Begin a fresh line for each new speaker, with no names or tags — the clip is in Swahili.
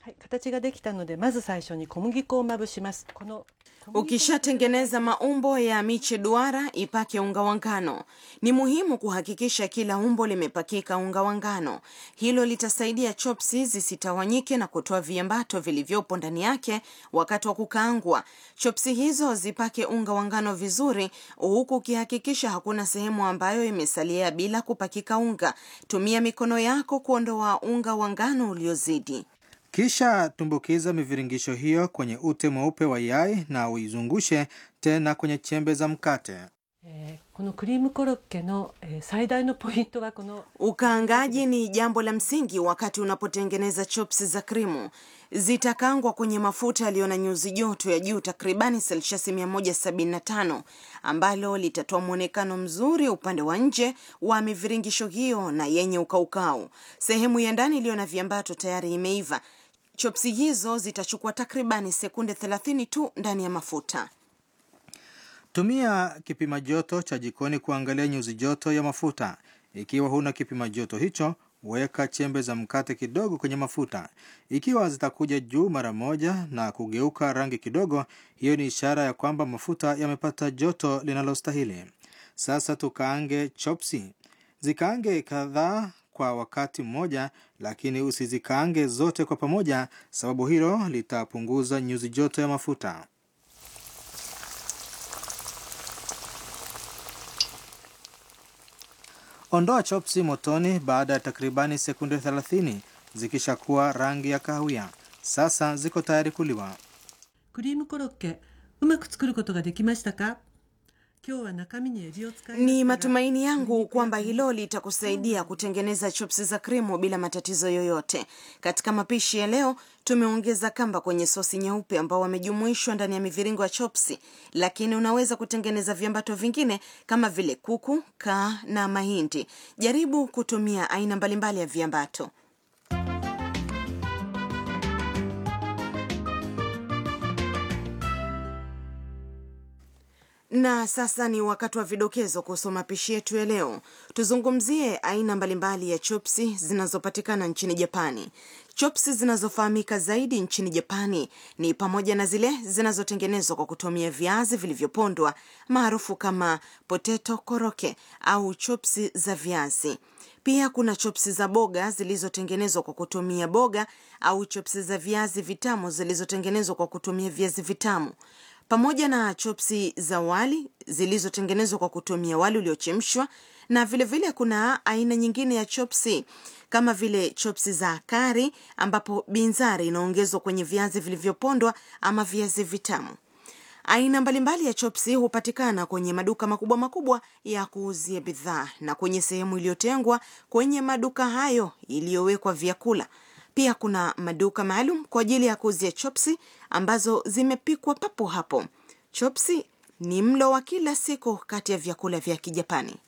はい、形ができたのでまず最初に小麦粉をまぶしますこの小麦粉
Ukishatengeneza maumbo ya miche duara, ipake unga wa ngano. Ni muhimu kuhakikisha kila umbo limepakika unga wa ngano. Hilo litasaidia chopsi zisitawanyike na kutoa viambato vilivyopo ndani yake wakati wa kukaangwa. Chopsi hizo zipake unga wa ngano vizuri, huku ukihakikisha hakuna sehemu ambayo imesalia bila kupakika unga. Tumia mikono yako kuondoa unga wa ngano uliozidi.
Kisha tumbukiza miviringisho hiyo kwenye ute mweupe wa yai na uizungushe tena kwenye chembe za mkate.
えーこのクリームコロッケの、えー最大のポイントはこの
Ukaangaji ni jambo la msingi wakati unapotengeneza chops za krimu. Zitakangwa kwenye mafuta yaliyo na nyuzi joto ya juu takribani selshasi 175 ambalo litatoa mwonekano mzuri upande wa nje wa miviringisho hiyo na yenye ukaukau. Sehemu ya ndani iliyo na viambato tayari imeiva. Chopsi hizo zitachukua takribani sekunde 30 tu ndani ya mafuta.
Tumia kipima joto cha jikoni kuangalia nyuzi joto ya mafuta. Ikiwa huna kipima joto hicho, weka chembe za mkate kidogo kwenye mafuta. Ikiwa zitakuja juu mara moja na kugeuka rangi kidogo, hiyo ni ishara ya kwamba mafuta yamepata joto linalostahili. Sasa tukaange chopsi. Zikaange kadhaa kwa wakati mmoja, lakini usizikaange zote kwa pamoja, sababu hilo litapunguza nyuzi joto ya mafuta. Ondoa chopsi motoni baada ya takribani sekunde 30 zikishakuwa rangi ya kahawia. Sasa ziko tayari kuliwa.
クリームコロッケうまく作ることができましたか今日は中身にエビを使いま
Ni
したが
matumaini yangu kwamba hilo litakusaidia kutengeneza chopsi za krimu bila matatizo yoyote. Katika mapishi ya leo, tumeongeza kamba kwenye sosi nyeupe ambao wamejumuishwa ndani ya miviringo ya chopsi, lakini unaweza kutengeneza viambato vingine kama vile kuku, kaa na mahindi. Jaribu kutumia aina mbalimbali ya viambato. Na sasa ni wakati wa vidokezo kuhusu mapishi yetu ya leo. Tuzungumzie aina mbalimbali ya chopsi zinazopatikana nchini Japani. Chopsi zinazofahamika zaidi nchini Japani ni pamoja na zile zinazotengenezwa kwa kutumia viazi vilivyopondwa maarufu kama potato koroke au chopsi za viazi. Pia kuna chopsi za boga zilizotengenezwa kwa kutumia boga au chopsi za viazi vitamu zilizotengenezwa kwa kutumia viazi vitamu pamoja na chopsi za wali zilizotengenezwa kwa kutumia wali uliochemshwa na vilevile vile kuna aina nyingine ya chopsi kama vile chopsi za kari ambapo binzari inaongezwa kwenye viazi vilivyopondwa ama viazi vitamu aina mbalimbali ya chopsi hupatikana kwenye maduka makubwa makubwa ya kuuzia bidhaa na kwenye sehemu iliyotengwa kwenye maduka hayo iliyowekwa vyakula pia kuna maduka maalum kwa ajili ya kuuzia chopsi ambazo zimepikwa papo hapo. Chopsi ni mlo wa kila siku kati ya vyakula vya Kijapani.